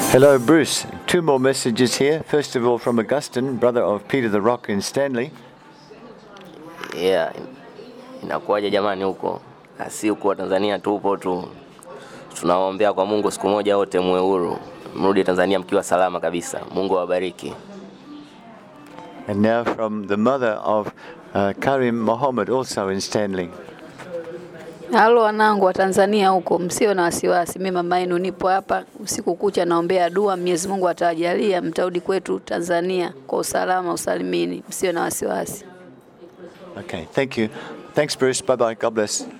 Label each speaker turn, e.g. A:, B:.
A: Hello, Bruce. Two more messages here. First of all, from Augustine, brother of Peter the Rock in Stanley.
B: Yeah, inakuwaje jamani huko? Si huko Tanzania tupo tu, tunawaombea kwa Mungu siku moja wote muwe huru, mrudi Tanzania mkiwa salama kabisa. Mungu awabariki.
A: And now from the mother of uh, Karim Mohammed, also in Stanley.
C: Halo wanangu wa Tanzania huko, msio na wasiwasi. Mimi mama yenu nipo hapa usiku kucha, naombea dua, Mwenyezi Mungu atawajalia mtarudi kwetu Tanzania kwa usalama usalimini, msio na wasiwasi.
A: Okay, thank you. Thanks, Bruce. Bye bye. God bless.